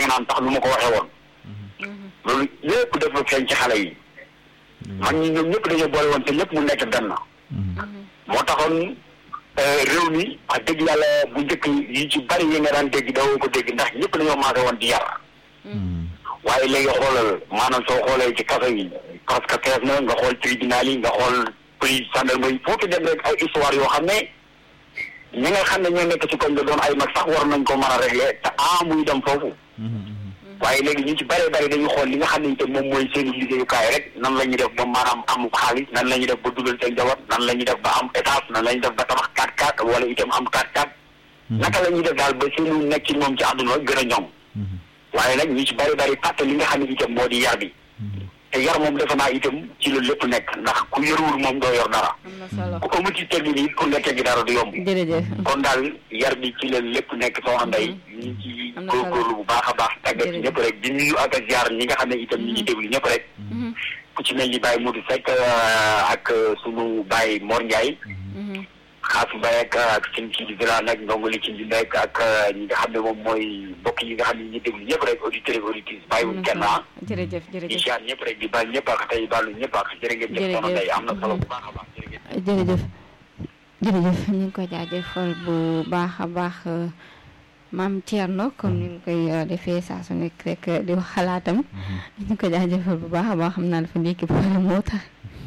maanaam tax lu ma ko waxee woon loolu lépp dafa feeñ ci xale yi mag ñi ñoom ñëpp dañoo boole woon te ñëpp mu nekk benn moo taxoon réew mi wax dëgg yàlla bu njëkk yi ci bari yi nga daan dégg dawoo ko dégg ndax ñëpp dañoo maase woon di yar waaye léegi xoolal maanaam soo xoolee ci kaso yi parce que fees na nga xool tribunal yi nga xool police gendarmerie foofu dem rek ay histoire yoo xam ne ñi nga xam ne ñoo nekk ci koñ la doon ay mag sax war nañ ko mën a régler te ah muy dem foofu waaye léegi ñu ci bëree bëri dañu xool li nga xam ne itam moom mooy seen liggéeyukaay rek nan la ñuy def ba maanaam am xaalis nan la ñuy def ba dugal seen njaboot nan la ñuy def ba am étage nan la ñuy def ba tabax 4x4 wala itam am 4x4 naka la ñuy def daal ba seenu nekk ci moom ci àdduna gën a ñoom waaye nag ñu ci bëri bëri fàtte li nga xam ne itam moo di yar bi te yar moom defe naa itam ci loolu lépp nekk ndax ku yaruwul moom doo yor dara am na solo ku amul ci teggi nii pour nga teggi dara du yomb jërëjëf kon daal yar bi ci la lépp nekk soxna Ndeye ñu ngi ci am na solo góorgóorlu bu baax a baax tàggat ci ñëpp rek di nuyu ak a ziar ñi nga xam ne itam ñi ngi déglu ñëpp rek ku ci mel ni Baye Modou Seck ak sunu Baye Mor Ndiaye xaas Mbaye ak ak seen ci di village nag ndongo li ci di nekk ak ñi nga xam ne moom mooy mbokk yi nga xam ne ñi déglu ñëpp rek auditeurs et auditrices bàyyiwuñ kenn ah jërëjëf di jërëjëf ziar ñëpp rek di baal ñëpp ak tey baalu ñëpp ak jërë ngeen jëf soxna Ndeye am na solo bu baax a baax jërë ngeen jërëjëf jërëjëf ñu ngi ko jaajëfal bu baax a baax maam Thierno comme ni nga koy defee saa su nekk rek di wax xalaatam ñu ngi ko jaajëfal bu baax a baax xam naa dafa ndékki pare moo tax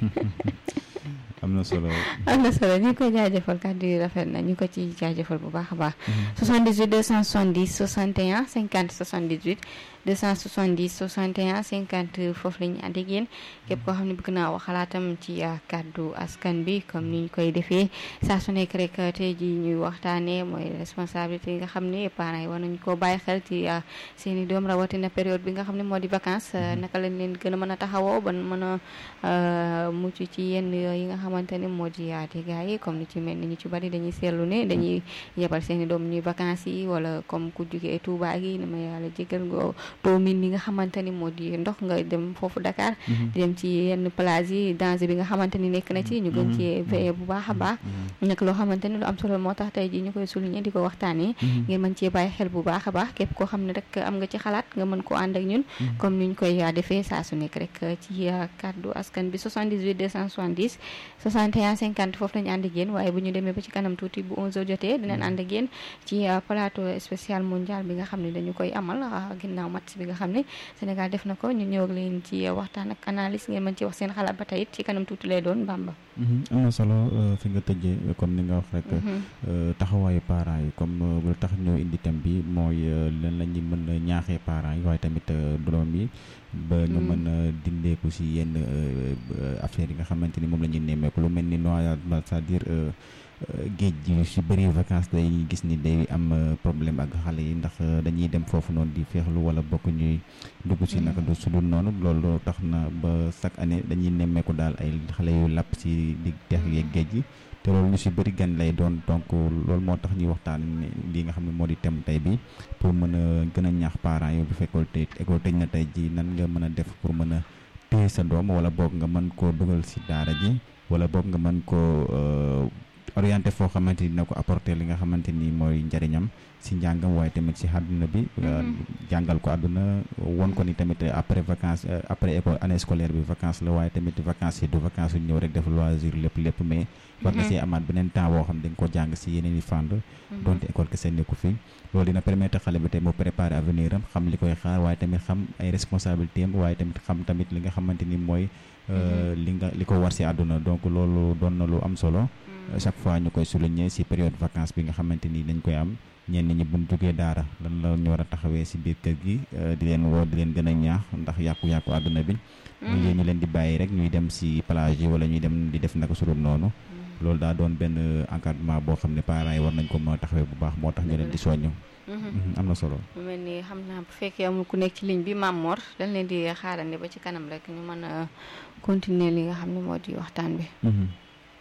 am na solo am na solo ñu ngi koy jaajëfal kàddu yi rafet na ñu ngi ko ci jaajëfal bu baax a baax 78 270 61 50 78 270 61 50 foofu la ñu ànd ak yéen képp koo xam ne bëgg naa wax xalaatam ci kàddu askan bi comme ni ñu koy defee saa su nekk rek tey ji ñuy waxtaanee mooy responsabilité yi nga xam ne parents yi war nañu koo bàyyi xel ci seen i doom rawatina période bi nga xam ne moo di vacances naka lañ leen gën a mën a taxawoo ban mën a mucc ci yenn yi nga xamante ne moo di dégâts yi comme ni ci mel ni ñu ci bari dañuy seetlu ne dañuy yebal seen i doom ñuy vacances yi wala comme ku jugee Touba gi dama yàlla jégal nga doo min li nga xamante ni moo di ndox nga dem foofu Dakar di dem ci yenn plage yi danger bi nga xamante ni nekk na ci ñu gën ci veiller bu baax a baax nag loo xamante ni lu am solo moo tax tey ji ñu koy souligner di ko waxtaanee ngeen mën cee bàyyi xel bu baax a baax képp koo xam ne rek am nga ci xalaat nga mën ko ànd ak ñun comme ni ñu koy defee saa su nekk rek ci kàddu askan bi 78 270 61 50 foofu lañu ànd ak yéen waaye bu ñu demee ba ci kanam tuuti bu 11h jotee dinañ ànd ak yéen ci plateau spécial mondial bi nga xam ne dañu koy amal ginnaaw match bi nga xam ne Sénégal def na ko ñu ñëw ak leen ci waxtaan ak analyse ngeen mën ci wax seen xalaat ba tey it ci kanam tuuti lay doon Bamba. am na solo fi nga tëjee comme ni nga wax rek taxawaayu parents yi comme lu tax ñoo indi thème bi mooy lan la ñuy mën a ñaaxee parents yi waaye tamit doom yi ba ñu mën a dindeeku si yenn affaires yi nga xamante ni moom la ñuy nemmeeku lu mel ni noyade c'est-à-dire géej gi si bëri vacances day gis ni day am problème ak xale yi ndax dañuy dem foofu noonu di féexlu wala bokk ñuy dugg si naka du su dul noonu loolu tax na ba chaque année dañuy nemmeeku daal ay xale yu làpp si di teex yeeg géej gi te loolu ñu si bëri gan lay doon donc loolu moo tax ñuy waxtaan li nga xam ne moo di thème tey bi pour mën a gën a ñaax parents yi bu fekkoon tey école tëj na tey ji nan nga mën a def pour mën a téye sa doom wala boog nga mën koo dugal si daara ji wala boog nga mën koo orienté foo xamante ni dina ko apporter li nga xamante ni mooy njëriñam si njàngam waaye tamit si àdduna bi jàngal ko àdduna won ko ni tamit après vacances après école année scolaire bi vacances la waaye tamit vacances yi du vacances yu ñëw rek def loisir lépp lépp mais war nga see amaat beneen temps boo xam dañ ko jàng si yeneen i fànn donte école kese nekku fi loolu dina permettre xale bi tey mu préparer avenir am xam li koy xaar waaye tamit xam ay responsabilité am waaye tamit xam tamit li nga xamante ni mooy li nga li ko war si àdduna donc loolu doon na lu am solo chaque fois ñu koy souligner ci période vacances bi nga xamante ni dañ koy am ñenn ñi buñ jógee daara lan la ñu war a taxawee ci biir kër gi di leen woo di leen gën a ñaax ndax yàqu-yàqu àdduna bi ñu ñu leen di bàyyi rek ñuy dem ci plage yi wala ñuy dem di def naka surul noonu loolu daa doon benn encadrement boo xam ne parents yi war nañ ko mën a taxawee bu baax moo tax ñu leen di soññ am na solo mu mel ni xam naa bu fekkee amul ku nekk ci ligne bi Mame Mor dañ leen di xaarandi ba ci kanam rek ñu mën a continuer li nga xam ne moo di waxtaan bi